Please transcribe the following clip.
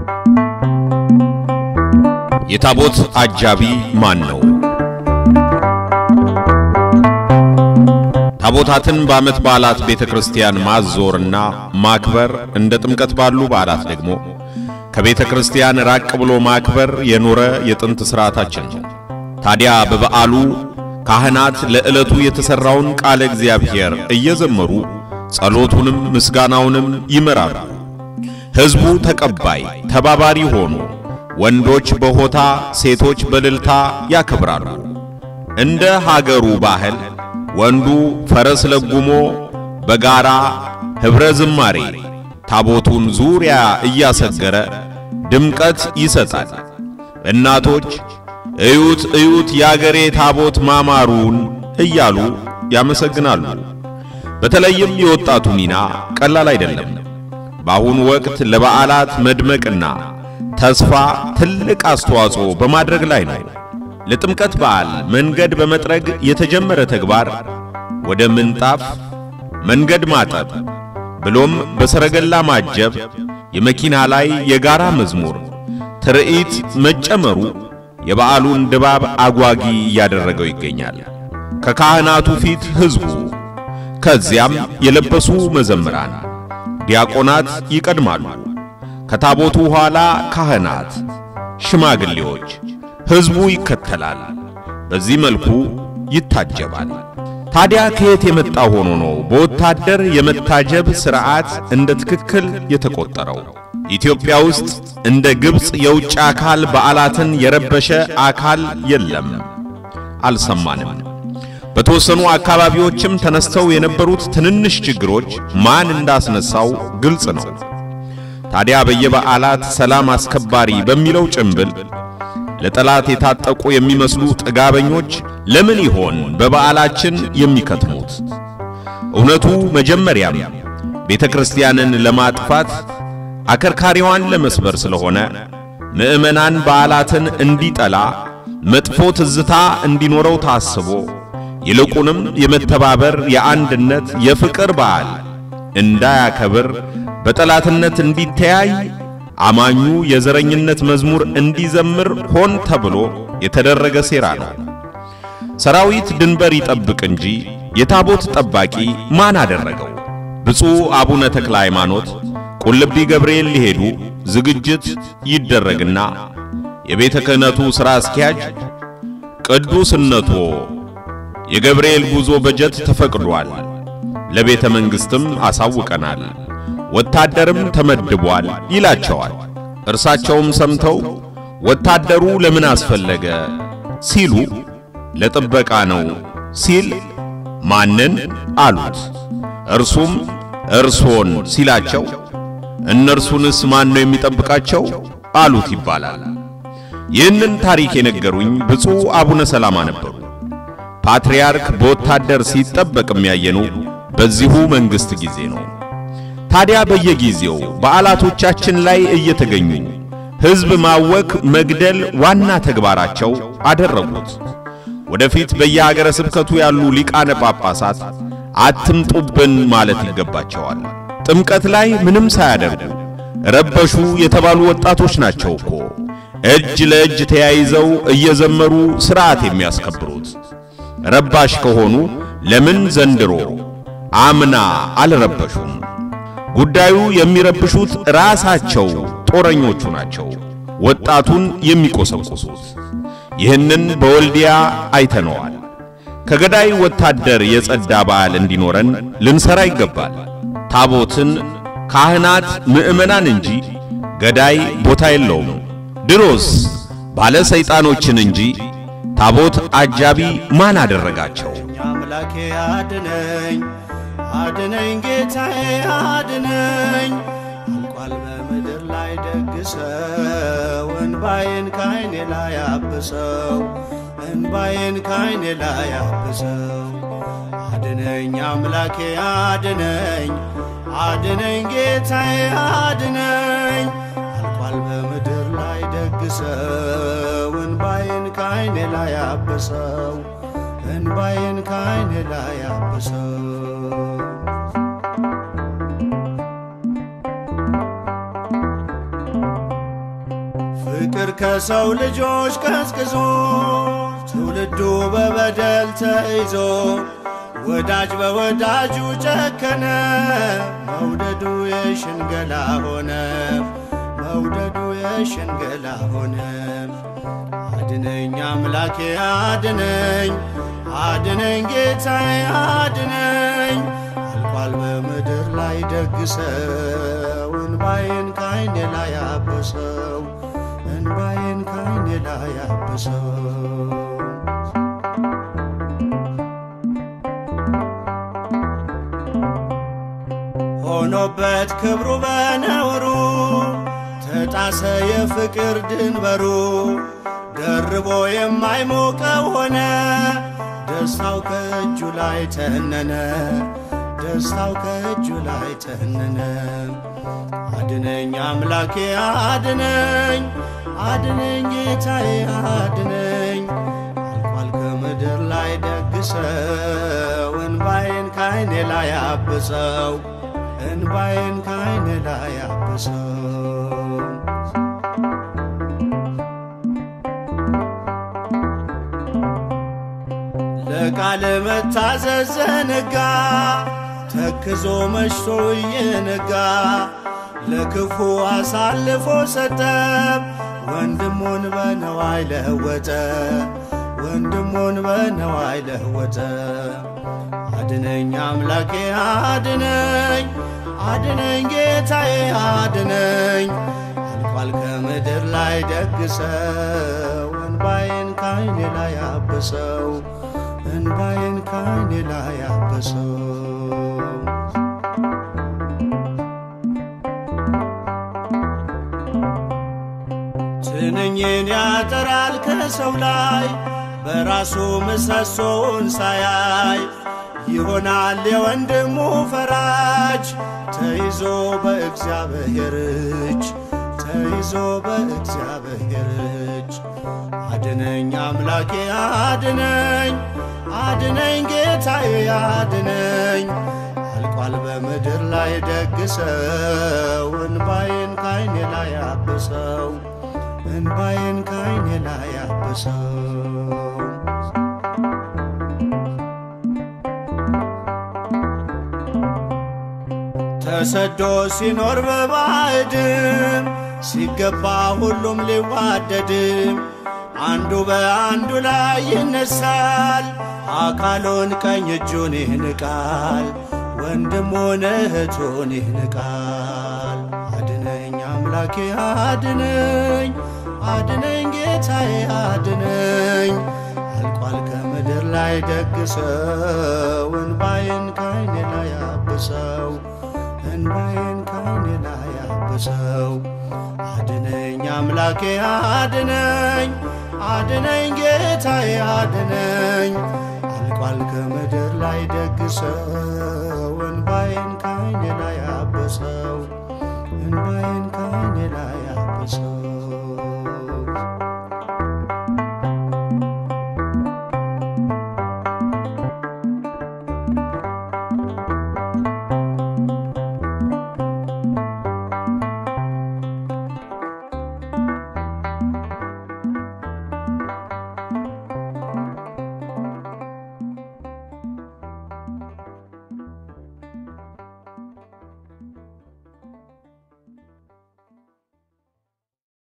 የታቦት አጃቢ ማን ነው? ታቦታትን በዓመት በዓላት ቤተ ክርስቲያን ማዞርና ማክበር እንደ ጥምቀት ባሉ በዓላት ደግሞ ከቤተ ክርስቲያን ራቅ ብሎ ማክበር የኖረ የጥንት ሥርዓታችን ነው። ታዲያ በበዓሉ ካህናት ለዕለቱ የተሠራውን ቃለ እግዚአብሔር እየዘመሩ ጸሎቱንም ምስጋናውንም ይመራሉ። ሕዝቡ ተቀባይ ተባባሪ ሆኑ። ወንዶች በሆታ ሴቶች በእልልታ ያከብራሉ። እንደ ሀገሩ ባህል ወንዱ ፈረስ ለጉሞ በጋራ ኅብረ ዝማሬ ታቦቱን ዙሪያ እያሰገረ ድምቀት ይሰጣል። እናቶች እዩት እዩት የአገሬ ታቦት ማማሩን እያሉ ያመሰግናሉ። በተለይም የወጣቱ ሚና ቀላል አይደለም። በአሁኑ ወቅት ለበዓላት መድመቅና ተስፋ ትልቅ አስተዋጽኦ በማድረግ ላይ ነው። ለጥምቀት በዓል መንገድ በመጥረግ የተጀመረ ተግባር ወደ ምንጣፍ መንገድ ማጠብ ብሎም በሰረገላ ማጀብ፣ የመኪና ላይ የጋራ መዝሙር ትርኢት መጨመሩ የበዓሉን ድባብ አጓጊ እያደረገው ይገኛል። ከካህናቱ ፊት ሕዝቡ፣ ከዚያም የለበሱ መዘምራን፣ ዲያቆናት ይቀድማሉ። ከታቦቱ ኋላ ካህናት፣ ሽማግሌዎች፣ ሕዝቡ ይከተላል። በዚህ መልኩ ይታጀባል። ታዲያ ከየት የመጣ ሆኖ ነው በወታደር የመታጀብ ሥርዓት እንደ ትክክል የተቆጠረው? ኢትዮጵያ ውስጥ እንደ ግብፅ የውጭ አካል በዓላትን የረበሸ አካል የለም፣ አልሰማንም። በተወሰኑ አካባቢዎችም ተነስተው የነበሩት ትንንሽ ችግሮች ማን እንዳስነሳው ግልጽ ነው። ታዲያ በየበዓላት ሰላም አስከባሪ በሚለው ጭምብል ለጠላት የታጠቁ የሚመስሉ ጥጋበኞች ለምን ይሆን በበዓላችን የሚከትሙት? እውነቱ መጀመሪያም ቤተ ክርስቲያንን ለማጥፋት አከርካሪዋን ለመስበር ስለሆነ ምዕመናን በዓላትን እንዲጠላ መጥፎ ትዝታ እንዲኖረው ታስቦ ይልቁንም የመተባበር የአንድነት፣ የፍቅር በዓል እንዳያከብር በጠላትነት እንዲተያይ አማኙ የዘረኝነት መዝሙር እንዲዘምር ሆን ተብሎ የተደረገ ሴራ ነው። ሰራዊት ድንበር ይጠብቅ እንጂ የታቦት ጠባቂ ማን አደረገው? ብፁዕ አቡነ ተክለ ሃይማኖት ቁልቢ ገብርኤል ሊሄዱ ዝግጅት ይደረግና የቤተ ክህነቱ ሥራ አስኪያጅ ቅዱስነቶ የገብርኤል ጉዞ በጀት ተፈቅዷል፣ ለቤተ መንግሥትም አሳውቀናል ወታደርም ተመድቧል ይላቸዋል። እርሳቸውም ሰምተው ወታደሩ ለምን አስፈለገ ሲሉ ለጥበቃ ነው ሲል ማንን አሉት። እርሱም እርሶን ሲላቸው እነርሱንስ ማን ነው የሚጠብቃቸው አሉት ይባላል። ይህንን ታሪክ የነገሩኝ ብፁዕ አቡነ ሰላማ ነበሩ። ፓትርያርክ በወታደር ሲጠበቅ የሚያየኑ በዚሁ መንግሥት ጊዜ ነው። ታዲያ በየጊዜው በዓላቶቻችን ላይ እየተገኙ ሕዝብ ማወክ፣ መግደል ዋና ተግባራቸው አደረጉት። ወደፊት በየሀገረ ስብከቱ ያሉ ሊቃነ ጳጳሳት አትምጡብን ማለት ይገባቸዋል። ጥምቀት ላይ ምንም ሳያደርጉ ረበሹ የተባሉ ወጣቶች ናቸው እኮ እጅ ለእጅ ተያይዘው እየዘመሩ ሥርዓት የሚያስከብሩት። ረባሽ ከሆኑ ለምን ዘንድሮ አምና አልረበሹም? ጉዳዩ የሚረብሹት ራሳቸው ጦረኞቹ ናቸው፣ ወጣቱን የሚቆሰቁሱት። ይህንን በወልዲያ አይተነዋል። ከገዳይ ወታደር የጸዳ በዓል እንዲኖረን ልንሰራ ይገባል። ታቦትን ካህናት፣ ምዕመናን እንጂ ገዳይ ቦታ የለውም። ድሮስ ባለ ሰይጣኖችን እንጂ ታቦት አጃቢ ማን አደረጋቸው? አምላኬ አድነኝ አድነኝ ጌታዬ አድነኝ አልቋል በምድር ላይ ደግሰው እንባዬን ካይኔ ላይ አብሰው እንባዬን ካይኔ ላይ አብሰው አድነኝ አምላኬ አድነኝ አድነኝ ጌታዬ አድነኝ አልቋል በምድር ላይ ደግሰው እንባዬን ካይኔ ላይ አብሰው እንባዬን ካይኔ ላይ አብሰው ፍቅር ከሰው ልጆች ቀዝቅዞ ትውልዱ በበደል ተይዞ ወዳጅ በወዳጁ ጨከነ። መውደዱ የሽንገላ ሆነ መውደዱ የሽንገላ ሆነ። አድነኝ አምላኬ አድነኝ አድነኝ ጌታዬ አድነኝ አልቋል በምድር ላይ ደግሰው እንባዬን ካይኔ ላይ አብሰው እንባዬን ካይኔ ላይ አብሰው ሆኖበት ክብሩ በነውሩ ተጣሰ የፍቅር ድንበሩ ደርቦ የማይሞቀው ሆነ ደስታው ከእጁ ላይ ተነነ ደስታው ከእጁ ላይ ተነነ። አድነኝ አምላኬ አድነኝ አድነኝ ጌታዬ አድነኝ አልቋል ከምድር ላይ ደግሰው እንባዬን ካይኔ ላይ አብሰው እንባዬን ካይኔ ላይ አብሰው ለቃል መታዘዝ ዘነጋ ተክዞ መሽቶ እየነጋ ለክፉ አሳልፎ ሰጠ ወንድሙን በነዋይ ለወጠ ወንድሙን በነዋይ ለወጠ። አድነኝ አምላኬ አድነኝ አድነኝ ጌታዬ አድነኝ አልቋል ከምድር ላይ ደግሰው እንባዬን ካይኔ ላይ አብሰው እንባዬን ካይኔ ላይ አብሰው ትንኝን ያጠራል ከሰው ላይ በራሱ ምሰሶውን ሳያይ ይሆናል የወንድሙ ፈራጅ ተይዞ በእግዚአብሔር እጅ ተይዞ በእግዚአብሔር እጅ አድነኝ አምላኬ አድነኝ አድነኝ ጌታዬ አድነኝ አልቋል በምድር ላይ ደግሰው እንባዬን ካይኔ ላይ አብሰው እንባዬን ካይኔ ላይ አብሰው ተሰዶ ሲኖር በባዕድም ሲገባ ሁሉም ሊዋደድም አንዱ በአንዱ ላይ ይነሳል፣ አካሉን ቀኝ እጁን ይንቃል፣ ወንድሙን እህቱን ይንቃል። አድነኝ አምላኬ አድነኝ አድነኝ ጌታዬ አድነኝ አልቋል ከምድር ላይ ደግሰው እንባዬን ካይኔ ላይ አብሰው እንባዬን ካይኔ ላይ አብሰው አድነኝ አምላኬ አድነኝ አድነኝ ጌታዬ አድነኝ አልቋል ከምድር ላይ ደግሰው እንባዬን ካይኔ ላይ አብሰው እንባዬን ካይኔ ላይ